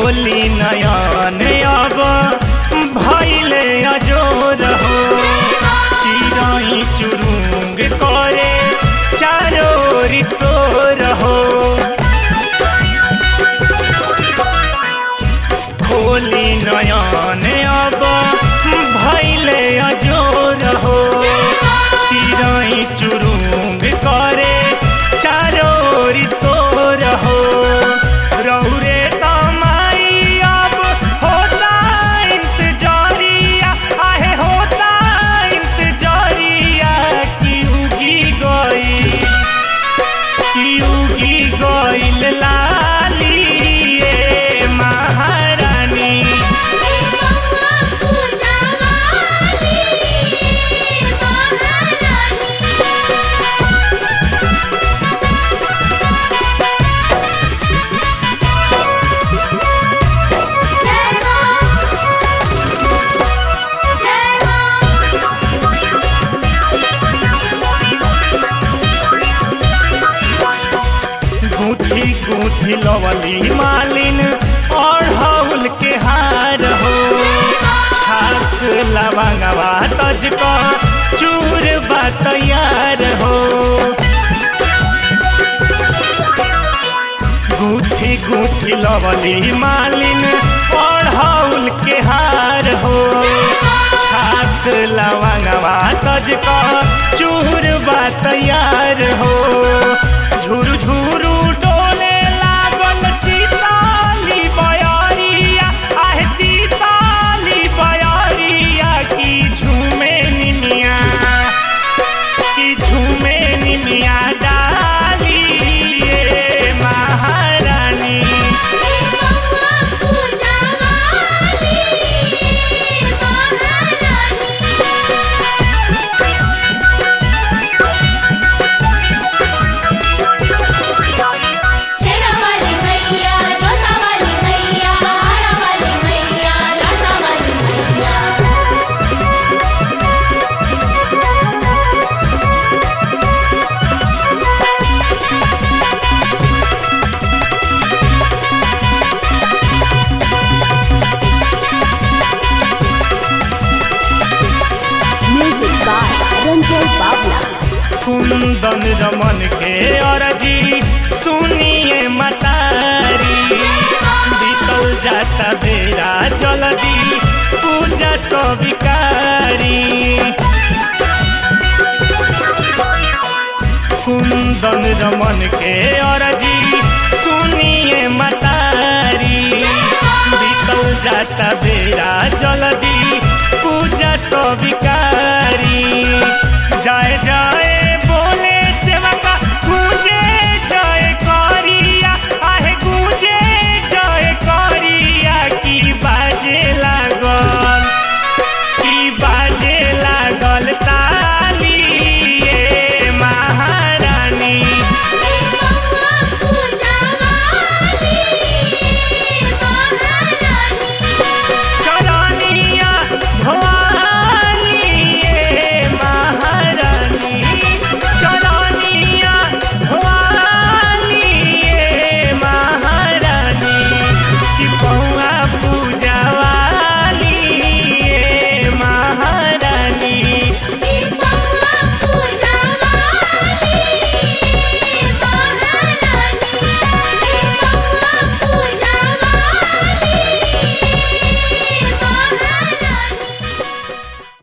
खोली नयन अब भैले अजोर हो चिराई चुरुंग करे चारो रिसोर हो खोली नयन अब भैले अजोर हो चिराई चुरुंग करे चारो रिसोर हो रौरे तमाई अब होता इंतजारिया आहे होता इंतजारिया की उगी गई की उगी गईल लाली ए महारानी गूंथी गूंथी लवली मालिन और हौल के हार हो छाक लवंगवा तज को चूर बा तैयार हो गूंथी गूंथी लवली मालिन और हौल के हार हो छाक लवंगवा तज को चूर बा तैयार हो